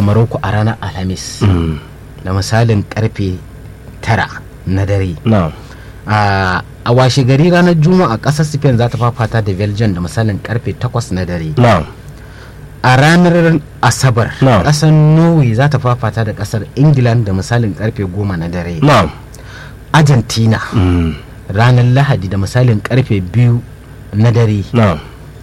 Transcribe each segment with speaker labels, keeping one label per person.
Speaker 1: Morocco a ranar Alhamis
Speaker 2: Mm.
Speaker 1: da misalin karfe tara na dare
Speaker 2: na'am
Speaker 1: a a washe gari ranar juma'a kasar spain za ta fafata da belgium da misalin karfe 8 na dare
Speaker 2: na'am
Speaker 1: a ranar asabar
Speaker 2: Na'am.
Speaker 1: kasar norway za ta fafata da kasar england da misalin karfe 10 na dare
Speaker 2: na'am
Speaker 1: argentina
Speaker 2: Mm.
Speaker 1: ranar lahadi da misalin karfe 2 na dare
Speaker 2: na'am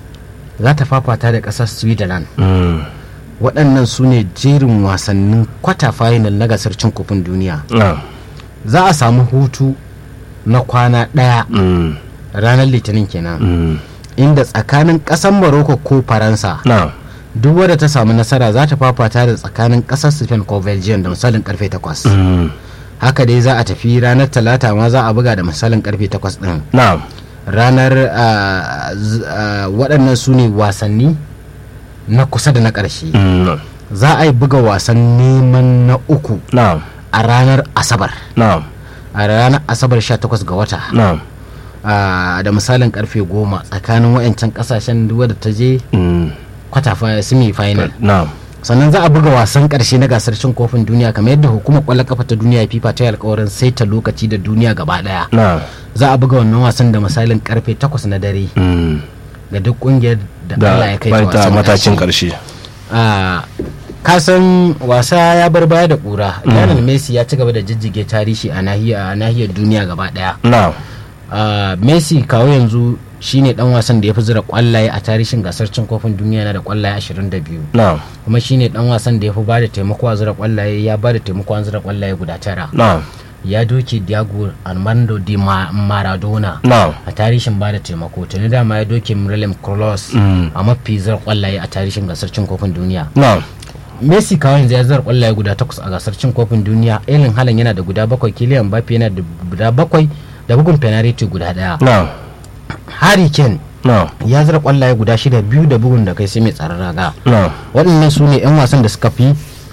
Speaker 1: za ta fafata da kasar switzerland
Speaker 2: Mm.
Speaker 1: waɗannan su ne jerin wasannin kwata final na gasar cin kofin duniya
Speaker 2: na'am
Speaker 1: za a samu hutu na kwana ɗaya
Speaker 2: Mm.
Speaker 1: ranar litinin kenan
Speaker 2: Mm.
Speaker 1: inda tsakanin ƙasar morocco ko faransa
Speaker 2: na'am
Speaker 1: duk wadda ta samu nasara za ta fafata da tsakanin ƙasar spain ko belgium da misalin karfe 8
Speaker 2: Mm.
Speaker 1: haka dai za a tafi ranar talata ma za a buga da misalin karfe 8 din
Speaker 2: na'am
Speaker 1: ranar ah, z- ah, waɗannan su ne wasanni na kusa da na ƙarshe
Speaker 2: Mm.
Speaker 1: za a yi buga wasan neman na uku
Speaker 2: na'am
Speaker 1: a ranar asabar
Speaker 2: na'am
Speaker 1: a ranar asabar 18 ga wata
Speaker 2: na'am
Speaker 1: ah, da misalin karfe 10 tsakanin wayancan kasashen duk wadda ta je
Speaker 2: Mm.
Speaker 1: kwata fi- semi final
Speaker 2: na'am
Speaker 1: sannan za a buga wasan karshe na gasar cin kofin duniya kamar yadda hukumar kwallon kafa ta duniya fifa ta yi alkawarin saita lokaci da duniya gaba daya
Speaker 2: na'am
Speaker 1: za a buga wannan wasan da misalin karfe 8 na dare
Speaker 2: Mm.
Speaker 1: ga duk kungiyar da Allah
Speaker 2: da
Speaker 1: ya kai ta
Speaker 2: baita
Speaker 1: wasan
Speaker 2: matakin
Speaker 1: karshe.
Speaker 2: karshe
Speaker 1: Ah, kasan wasa ya bar baya da kura Lionel Messi ya ci gaba da jijjige tarihi a nahiyar a nahiyar duniya gaba daya
Speaker 2: na'am
Speaker 1: Ah, Messi kawo yanzu shine dan wasan da ya fi zura kwallaye a tarihin gasar cin kofin duniya na da kwallaye 22
Speaker 2: na'am
Speaker 1: kuma shine dan wasan da ya fi ba da taimako a zura kwallaye ya ba da taimako an zura kwallaye guda tara
Speaker 2: na'am
Speaker 1: ya doke Diego Armando Di Ma- Maradona
Speaker 2: na'am
Speaker 1: a tarihin ba da taimako tuni dama ya doke Miralem Kroos
Speaker 2: Mm.
Speaker 1: a mafi zura kwallaye a tarihin gasar cin kofin duniya
Speaker 2: na'am
Speaker 1: Messi kawai yanzu ya zara kwallaye guda takwas a gasar cin kofin duniya Erling Haaland yana da guda bakwai Kylian Mbappe yana da guda bakwai da bugun penalty guda daya
Speaker 2: na'am
Speaker 1: Harry Kane
Speaker 2: na'am
Speaker 1: ya zara kwallaye guda shida biyu da bugun da kai sai mai tsaron raga
Speaker 2: na'am
Speaker 1: waɗannan su ne 'yan wasan da suka fi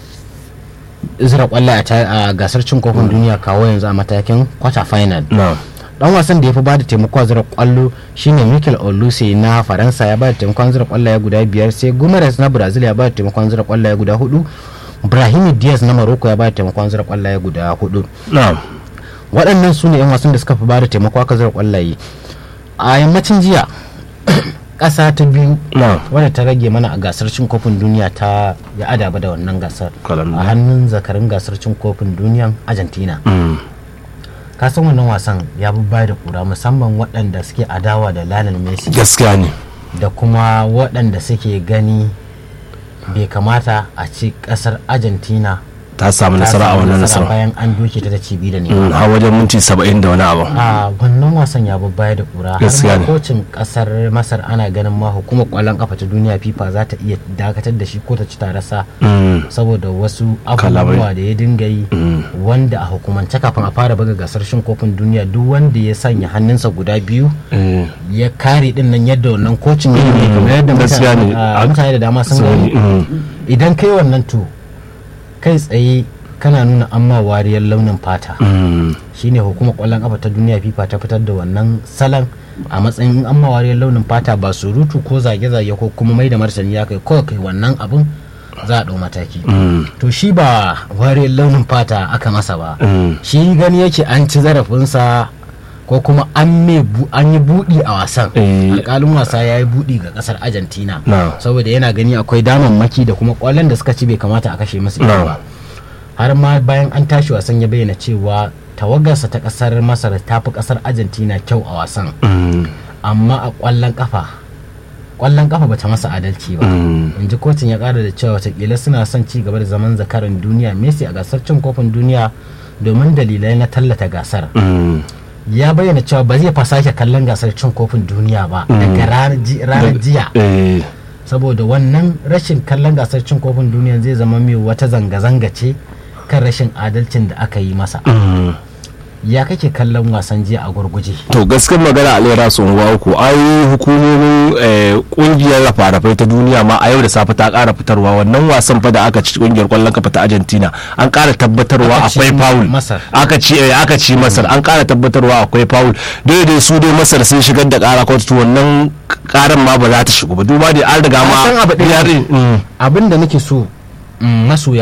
Speaker 1: zira kwallaye a ta- a gasar cin kofin duniya kawo yanzu a matakin quarter final
Speaker 2: na'am
Speaker 1: dan wasan da ya fi bada taimako a zira kwallo shine Mikel Oluse na Faransa ya bada taimakon zira kwallaye guda biyar sai Gumares na Brazil ya bada taimakon zira kwallaye guda hudu Brahim Diaz na Morocco ya bada taimakon zira kwallaye guda hudu
Speaker 2: na'am
Speaker 1: waɗannan su ne 'yan wasan da suka fi bada taimako aka zira kwallaye a yammacin jiya ƙasa ta biyu
Speaker 2: na'am
Speaker 1: wadda ta rage mana a gasar cin kofin duniya ta ya adaba da wannan gasar
Speaker 2: Colombia.
Speaker 1: a hannun zakarin gasar cin kofin duniyan argentina
Speaker 2: Mm.
Speaker 1: ka san wannan wasan ya bi baya da kura musamman waɗanda suke adawa da Lionel Messi
Speaker 2: gaskiya ne
Speaker 1: da kuma waɗanda suke gani bai kamata a ci ƙasar argentina
Speaker 2: ta samu
Speaker 1: ta
Speaker 2: nasara a
Speaker 1: samu
Speaker 2: wannan
Speaker 1: nasara
Speaker 2: nasara
Speaker 1: bayan an doke ta da cibi da ne
Speaker 2: Mm, har wajen minti saba'in da wani abu
Speaker 1: a wannan wasan ya baya da kura har
Speaker 2: Gaskiya
Speaker 1: ma
Speaker 2: ne.
Speaker 1: kocin kasar masar ana ganin ma hukumar kwallon kafa ta duniya fifa za ta iya dakatar da shi ko ta ci tarasa
Speaker 2: Mm.
Speaker 1: saboda wasu
Speaker 2: Kalamai.
Speaker 1: abubuwa da ya dinga yi wanda a hukumance kafin a fara buga gasar shin kofin duniya duk wanda ya sanya hannunsa guda biyu
Speaker 2: Eh,
Speaker 1: ya kare din nan yadda wannan kocin ya yi kamar yadda
Speaker 2: gaskiya
Speaker 1: mutane
Speaker 2: ne.
Speaker 1: a, mutane da dama sun
Speaker 2: so,
Speaker 1: gani
Speaker 2: mm,
Speaker 1: idan kai wannan to kai tsaye kana nuna amma wariyar launin fata
Speaker 2: mm,
Speaker 1: shine hukumar kwallon kafa ta duniya fifa ta fitar da wannan salon a matsayin an mawariyar launin fata ba surutu ko zage-zage ko kuma mai da martani ya kai kawai kai wannan abin za a ɗau mataki
Speaker 2: mm,
Speaker 1: to shi ba wariyar launin fata aka masa ba
Speaker 2: mm.
Speaker 1: shi gani yake an ci zarafinsa ko kuma an mai bu- an yi buɗi a wasan
Speaker 2: Eh.
Speaker 1: alƙalin wasa ya yi buɗi ga ƙasar argentina
Speaker 2: Na.
Speaker 1: saboda yana gani akwai damammaki da kuma ƙwallon da suka ci bai kamata a kashe masu ita
Speaker 2: Na.
Speaker 1: ba har ma bayan an tashi wasan ya bayyana cewa tawagarsa ta ƙasar masar ta fi ƙasar argentina kyau a wasan
Speaker 2: Mm,
Speaker 1: amma a ƙwallon ƙafa ƙwallon ƙafa bata masa adalci ba
Speaker 2: mm.
Speaker 1: in ji kotun ya ƙara da cewa watakila suna son ci gaba da zaman zakaran duniya messi a gasar cin kofin duniya domin dalilai na tallata gasar
Speaker 2: Mm.
Speaker 1: ya bayyana cewa ba zai fa sake kallon gasar cin kofin duniya ba daga ranar ji- ranar jiya
Speaker 2: Eh,
Speaker 1: saboda wannan rashin kallon gasar cin kofin duniya zai zama mai wata zanga-zanga ce kan rashin adalcin da aka yi masa
Speaker 2: mm.
Speaker 1: ya kake kallon wasan jiya a gurguje
Speaker 2: to gaskiyar magana alera sun uku ai hukumomin eh, kungiyar rafa-rafai ta duniya ma a yau da safe ta kara fitarwa wannan wasan fa da aka ci kungiyar kwallon kafa ta argentina an kara tabbatarwa
Speaker 1: Aka ci
Speaker 2: akwai foul
Speaker 1: Masar.
Speaker 2: aka ci eh, aka ci masar an kara tabbatarwa akwai foul daidai su dai masar sun shigar da kara kotu wannan karan ma ba za ta shigo ba duba da an riga
Speaker 1: Ka
Speaker 2: ma
Speaker 1: san abu ɗaya
Speaker 2: ya-
Speaker 1: ne?
Speaker 2: mm.
Speaker 1: abin da nake so mm, masoya